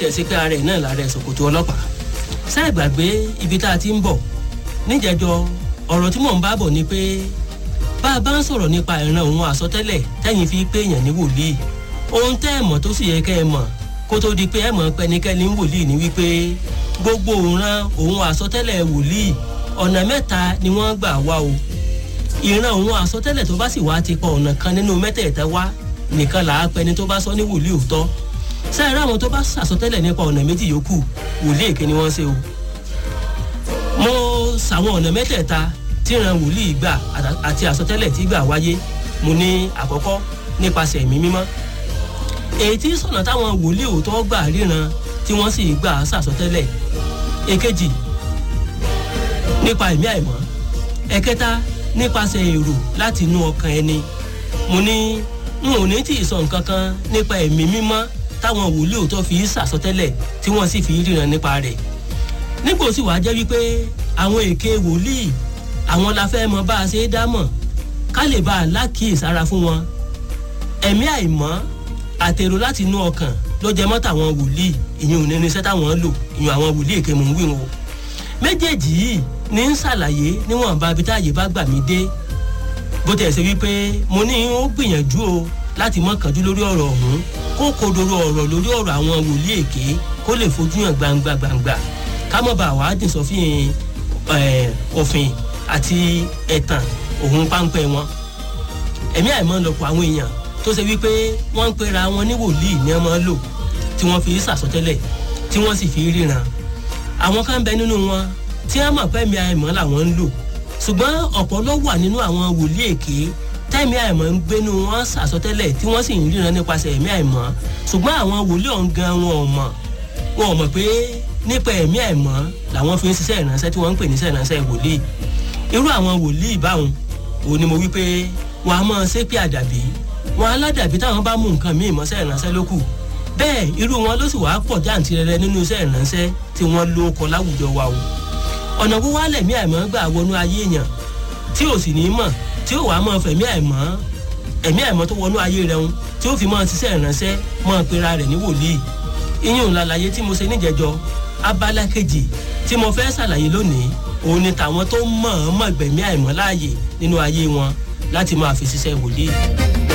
tiẹ̀ sí pé ara ẹ̀ náà lára ẹ̀ ṣòkòtò ọlọ́pàá ṣáà gbàgbé ibi tá a ti ń bọ̀ níjẹ̀jọ ọ̀rọ̀ tí mò ń bá bọ̀ ni pé bá a bá ń sọ̀rọ̀ nípa ìran òun àsọtẹ́lẹ̀ tẹ́yìn fi pé èèyàn ní wòlíì ohun tẹ́ ẹ̀ mọ̀ tó sì yẹ kẹ́ ẹ mọ̀ kó tó di pé ẹ mọ̀ pẹ́nikẹ́ni ń wòlíì ní wípé gbogbo òran òun àsọtẹ́lẹ̀ wòlíì ọ̀nà mẹ́ta ni wọ́n gbà wá o ìran òun àsọtẹ́lẹ̀ tó bá sì wá ti pa ọ̀nà kan nínú mẹ́tẹ̀ẹ̀ta wá nìkan là á pẹni tó bá sọ ní wòlíì òótọ́ sẹ́yìn ráwọn tó bá sàsọtẹ́lẹ̀ nípa ọ̀nà méjì yòókù wòlíì èké ni wọ́n ṣe o mo sàwọn ọ̀nà mẹ́tẹ̀ẹ̀ta tí ìran wòlíì gbà àti àsọtẹ́lẹ̀ tí gbà wáyé mo ní àkọ́kọ́ nípasẹ̀ ẹ̀mí mímọ́ èyí tí sọ̀nà táwọn wòlíì òótọ́ gbà ríran tí wọ́n sì gbà sàsọtẹ́lẹ̀ èkejì nípa ẹ̀mí àìmọ́ ẹ̀kẹta nípasẹ̀ èrò láti inú ọkàn ẹni mo ní n ò ní tí ì sọ nǹkan kan nípa ẹ̀mí mímọ́ táwọn wòlíì òótọ́ fi sàsọtẹ́lẹ̀ tí wọ́n sì fi ríran nípa rẹ̀ nígbò sì wá jẹ́ wípé àwọn èké wòlíì àwọn la fẹ́ mọ bá a ṣe é dámọ̀ ká lè bá a lákìísára fún wọn ẹ̀mí àìmọ́ àtèrò láti inú ọkàn ló jẹ mọ́ tàwọn wòlíì ìyẹn ò ní irinṣẹ́ táwọn lò ìyẹn àwọn wòlíì èké mò ń wí wọn o méjèèjì yìí ní ń ṣàlàyé níwọ̀nba ibi táàyè bá gbà mí dé bó tẹ̀ ṣe wípé mo ní ó gbìyànjú o láti mọ́ kánjú lórí ọ̀rọ̀ ọ̀hún kó kodoro ọ̀rọ̀ lórí ọ̀rọ̀ àwọn wòlíì èké kó lè fojú hàn gbangba gbangba ká mọ̀ bá wàá dín sọ́fìn òfin àti ẹ̀tàn òun páńpẹ́ wọn ẹ̀mí àìmọ́ lọ́pọ̀ àwọn èèyàn tó ṣe wípé wọ́n ń pera wọn ní wòlíì ní ọmọ lò tí wọ́n fi sàsọtẹ́lẹ̀ tí wọ́n sì fi ríran àwọn kan bẹ nínú wọn tí wọ́n mọ̀ pẹ́ẹ́mí àìmọ́ làwọn ń lò ṣùgbọ́n ọ̀pọ̀ ló wà nínú àwọn wòlíì èké tẹ́ẹ̀mí àìmọ́ ń gbénu wọn sàsọtẹ́lẹ̀ tí wọ́n sì ń ríran nípasẹ̀ ẹ̀mí àìmọ́ ṣùgbọ́n àwọn wòlíì ọ̀hún gan wọn ò mọ̀ wọn ò mọ̀ pé nípa ẹ̀mí àìmọ́ làwọn fi ń ṣiṣẹ́ ìránṣẹ́ tí wọ́n ń pè ní iṣẹ́ ìránṣẹ́ wòlíì irú àwọn wòlíì báwọn òun ni mo wí pé wọn a máa ṣépè àdàbí wọn aládàbí táwọn bá mú nǹkan míì mọ́ṣẹ́ ìránṣẹ́ lókù bẹ́ẹ̀ irú wọn ló sì wá pọ̀ jáǹtirẹrẹ nínú iṣẹ́ ìránṣẹ́ tí wọ́n ló kọ láwùjọ wa o ọ̀nà wo wá lẹ̀mí àìmọ́ gbà wọnú ayé èèyàn tí ò sì ní mọ̀ tí ó wàá mọ̀ fẹ̀mí àìmọ́ ẹ̀mí àìmọ́ tó wọnú ayé rẹ̀ ń tí ó fi mọ́ ṣiṣẹ́ ìránṣẹ́ mọ́ pera rẹ̀ ní wòlíì iyún làlàyé tí mo ṣe níjẹjọ abala kejì tí mo fẹ́ ṣàlàyé lónìí òun ni tàwọn tó mọ̀ ọ́n mọ̀ gbẹ̀mí àìmọ́ láàyè nínú ayé wọn láti máa fi ṣiṣẹ́ wòlíì.